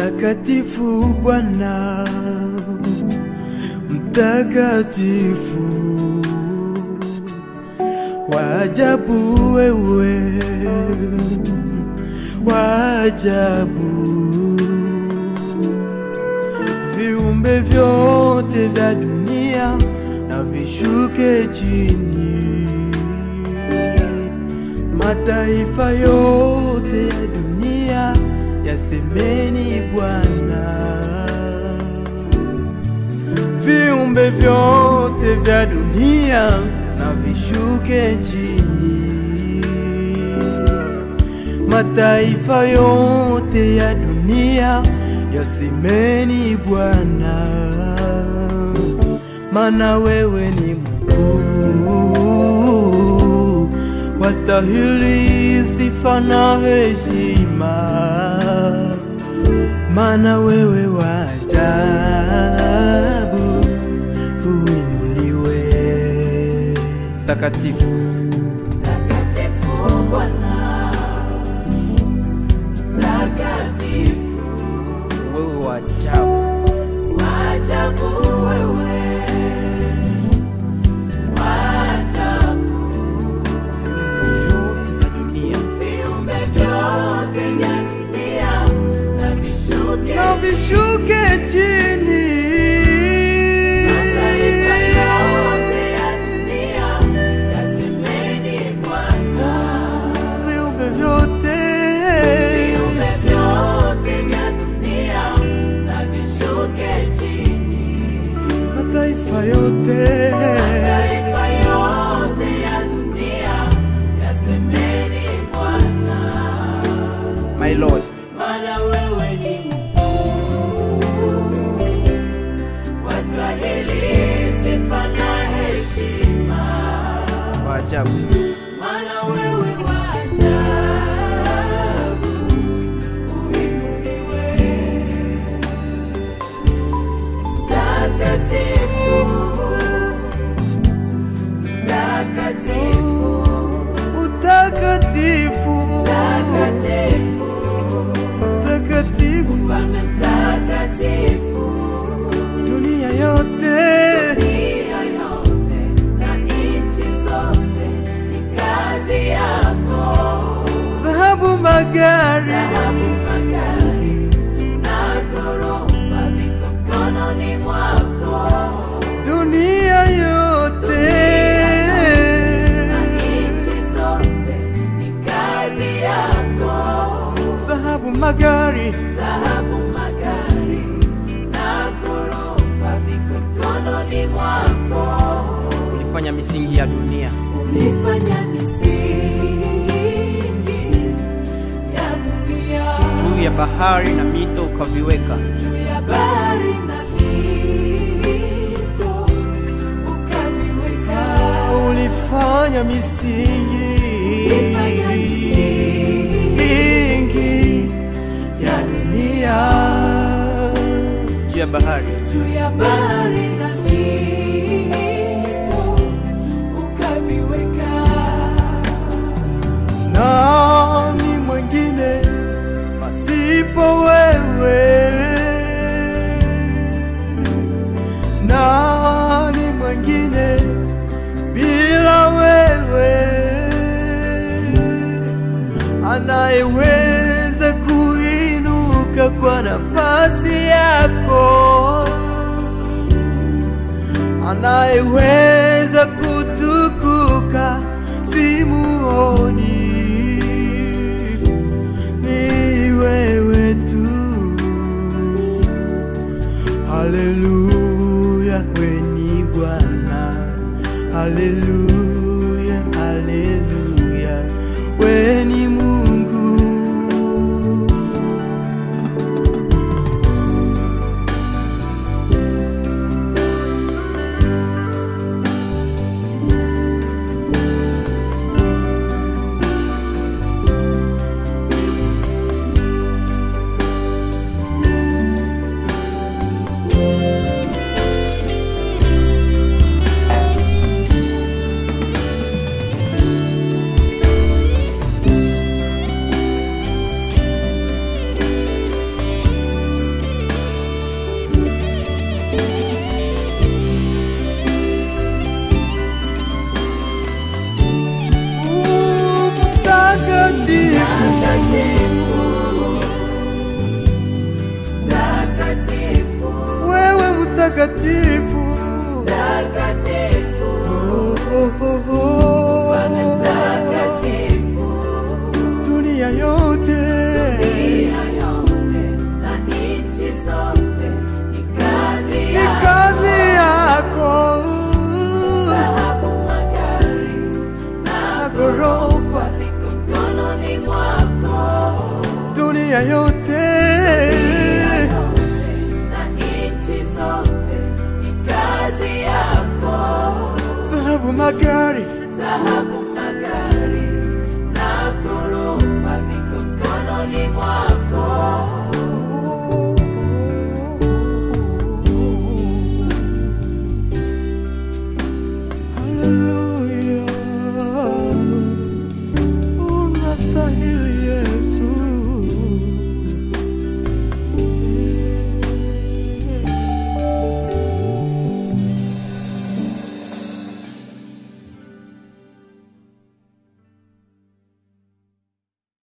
Mtakatifu Bwana, mtakatifu, wajabu wewe, wajabu. Viumbe vyote vya dunia na vishuke chini, mataifa yote ya dunia yasemeni Bwana. Viumbe vyote vya dunia na vishuke chini, mataifa yote ya dunia yasemeni Bwana, maana wewe ni mkuu, wastahili sifa na heshima, maana wewe wajabu, uinuliwe takatifu. Mtakatifu Bwana, mtakatifu, Wewe wajabu, waajabu wewe, waajabu, vyote vya dunia viumbe vyote vya dunia na vishuke na vishuke chini, mataifa yote ya dunia yasemeni Bwana. viumbe vyote Viumbe vyote vya dunia na vishuke chini, mataifa yote mataifa yote ya dunia yasemeni Bwana, my Lord. maana wewe ni mkuu, wastahili sifa na heshima, Waajabu, maana wewe waajabu, uinuliwe Mtakatifu, mtakatifu, utakatifu, mtakatifu, utakatifu, mfalme mtakatifu, dunia yote dunia yote na nchi zote ni kazi yako. dhahabu, magari, Dhahabu, magari na ghorofa viko mkononi mwako. dunia yote Nchi zote ni kazi yako. dhahabu, magari, Dhahabu, magari na ghorofa viko mkononi mwako. ulifanya misingi ya dunia Ulifanya misingi ya dunia juu ya bahari na mito ukaviweka, juu ya bahari na mito ukaviweka. ulifanya misingi Ulifanya misingi mingi ya dunia juu ya bahari juu ya bahari na mito ukaviweka. nani mwingine pasipo wewe? Nani mwingine bila wewe? Anayeweza kuinuka kwa nafasi yako, anayeweza kutukuka simuoni ni wewe tu. Haleluya, we ni Bwana. Haleluya, haleluya, we ni Mungu. yote dunia yote na nchi zote ni kazi ni yako. kazi yako Dhahabu, magari na na ghorofa viko mkononi mwako. dunia yote Dunia yote na nchi zote ni kazi yako. sababu magari Dhahabu, magari na ghorofa viko mkononi mwako.